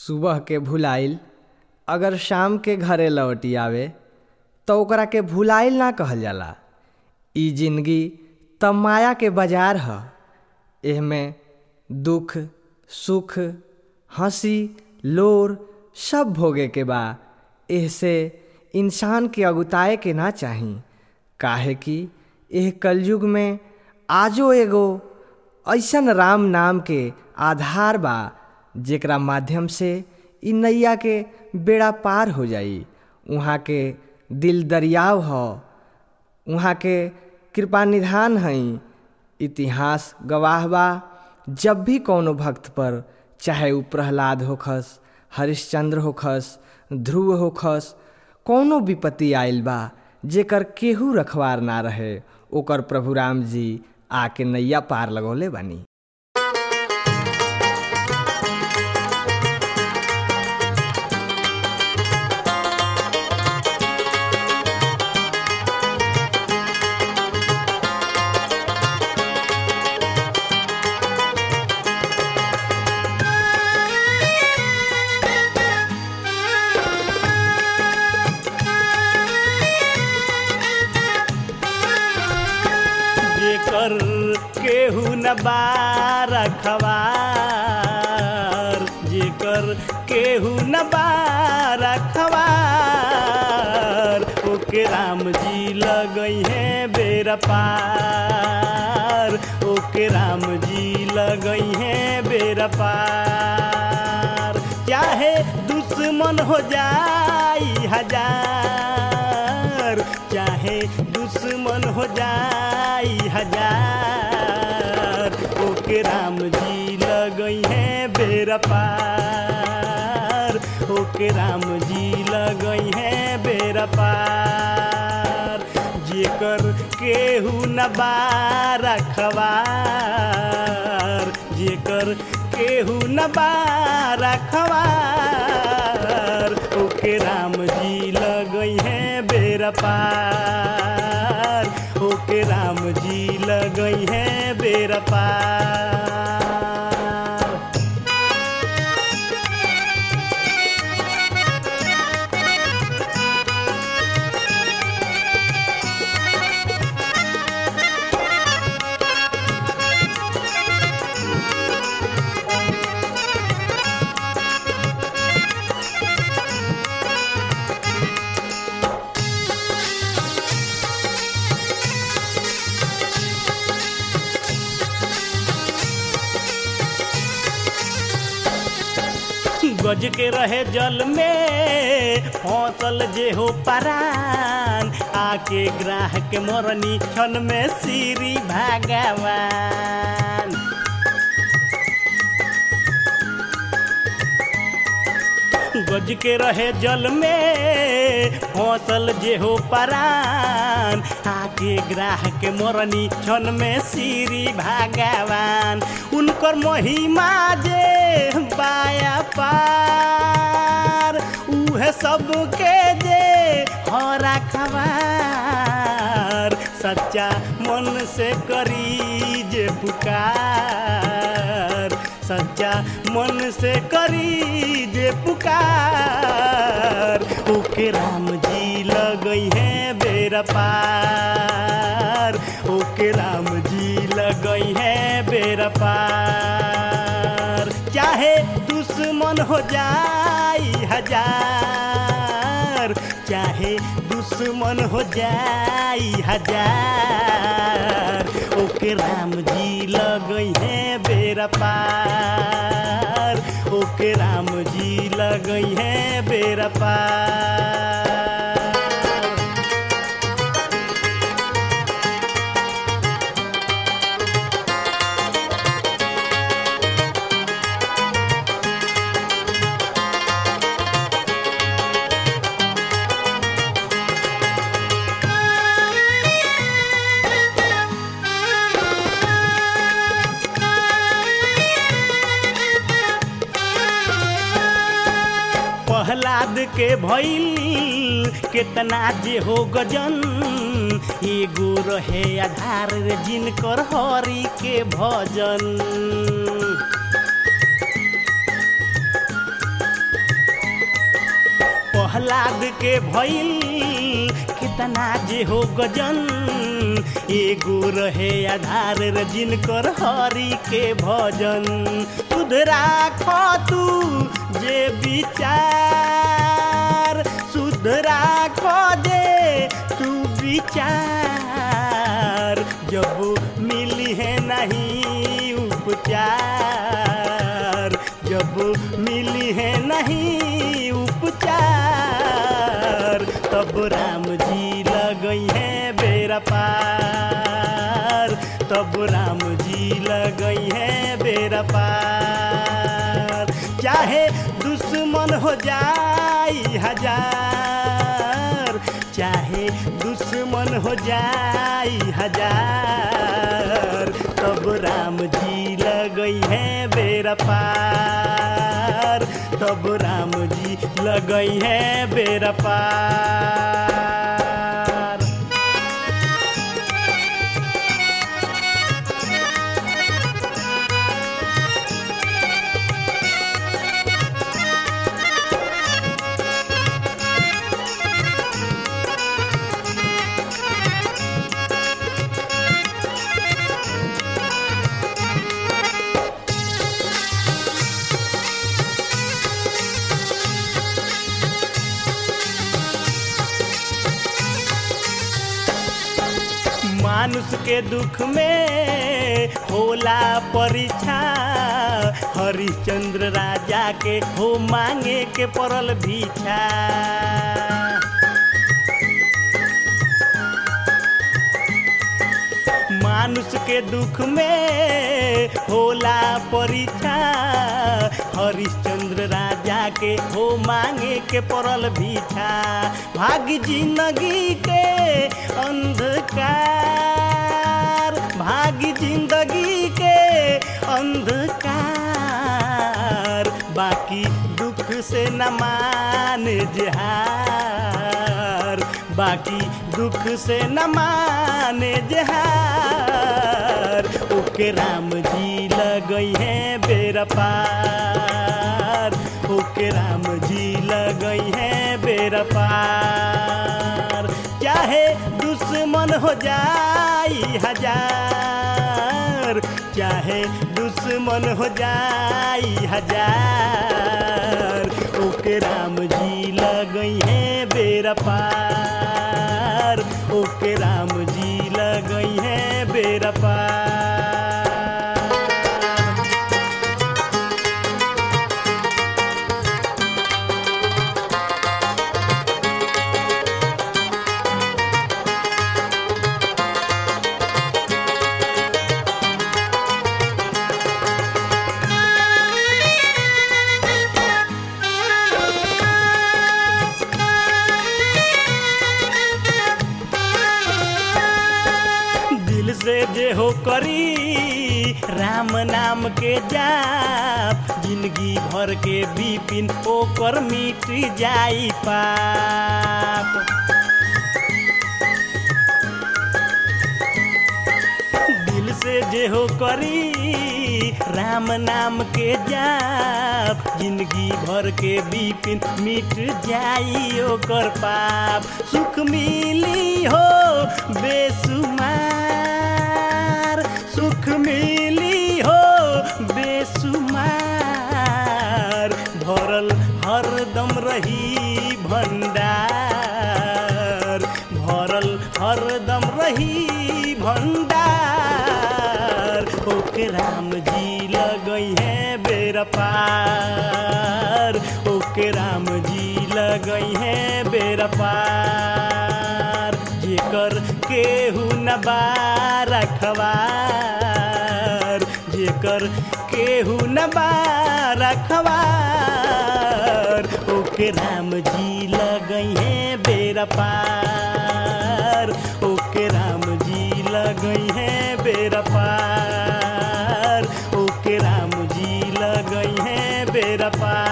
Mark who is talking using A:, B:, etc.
A: सुबह के भुलाइल अगर शाम के घरे लौटी आवे त ओकरा के भुलाइल ना कहल जाला इ जिंदगी त माया के बाजार ह एहमे दुख सुख हंसी लोर सब भोगे के बा एहसे इंसान के अगुताए के ना चाही काहे कि एह कलयुग में आजो एगो ऐसन राम नाम के आधार बा जेकरा माध्यम से इ नैया के बेड़ा पार हो जाई उहाँ के दिल दरियाव ह उहाँ के कृपा निधान हई इतिहास गवाह बा जब भी कौनो भक्त पर चाहे उ प्रहलाद होखस हरिश्चंद्र होखस ध्रुव होखस कौनो विपत्ति आइल बा जेकर केहू रखवार ना रहे ओकर प्रभु राम जी आके नैया पार लगौले बानी
B: जेकर केहू न बार खवार जेकर केहू न बार खवार ओके राम जी लगई है बेरा पार ओके राम जी लगई है बेरा पार चाहे दुश्मन हो जाई हजार चाहे दुश्मन हो जाई हजार ओके राम जी लगई है बेरा पार ओके राम जी लगई है बेरा पार जेकर केहू न बार खवार जेकर केहू न बार खवार ओके राम जी लगई है बेरा पार ओके राम जी लगई है बेरा पार गज के रहे जल में फसल जे हो परान आके ग्राह के मरनी क्षण में श्री भगवान गज के रहे जल में फसल जे हो परान आके ग्राह के मरनी क्षण में श्री भगवान उनकर महिमा जे बाया पार उहे सबके जे हरा खबार सच्चा मन से करी जे पुकार सच्चा मन से करी जे पुकार ओके राम जी लगई है बेरा पार ओके राम जी लगई है बेरा पार चाहे दुश्मन हो जाई हजार चाहे दुश्मन हो जाई हजार ओके राम जी लगई है बेरा पार ओके राम जी लगई है बेरा पार प्रहलाद के भइल केतना जे हो गजन एगो रहे आधार रे जिनकर हरि के भजन प्रहलाद के भइल कितना जे हो गजन एगो रहे आधार रे जिनकर हरि के भजन सुध राख तू जे विचार सुध राख जे तू विचार जब मिली है नहीं उपचार जब मिली है नहीं उपचार तब राम जी लगई है बेरा पार तब राम जी लगई है बेरा पार चाहे दुश्मन हो जाई हजार चाहे दुश्मन हो जाई हजार तब राम जी लगई है बेरा पार तब राम जी लगई है बेरा पार मानुष के दुख में होला परीक्षा हरिश्चंद्र राजा के हो मांगे के पड़ल भीछा मानुष के दुख में होला परीक्षा हरिश्चंद्र राजा के हो मांगे के पड़ल भीछा भाग जिंदगी के अंधकार भाग जिंदगी के अंधकार बाकी दुख से न माने जहार बाकी दुख से न माने जहार ओके राम जी लगई है बेरा पार ओके राम जी लगई है बेरा पार चाहे दुश्मन हो जाई हजार चाहे दुश्मन हो जाई हजार ओके राम जी लगई है बेरा पार ओके राम जी लगई है बेरा पार दिल से जे हो करी राम नाम के जाप जिंदगी भर के बिपिन ओकर मिट जाई पाप दिल से जे हो करी राम नाम के जाप जिंदगी भर के बिपिन मिट जाई ओकर पाप सुख मिली हो बेसुमार सुख मिली हो बेसुमार भरल हरदम रही भंडार भरल हरदम रही भंडार ओके राम जी लगई है बेरा पार ओके राम जी लगई है बेरा पार जेकर केहू न बारखवार जेकर केहू न बारखवार ओके राम जी लगई है बेरा पार ओके राम जी लगई है बेरा पार ओके राम जी लगई है बेरा पार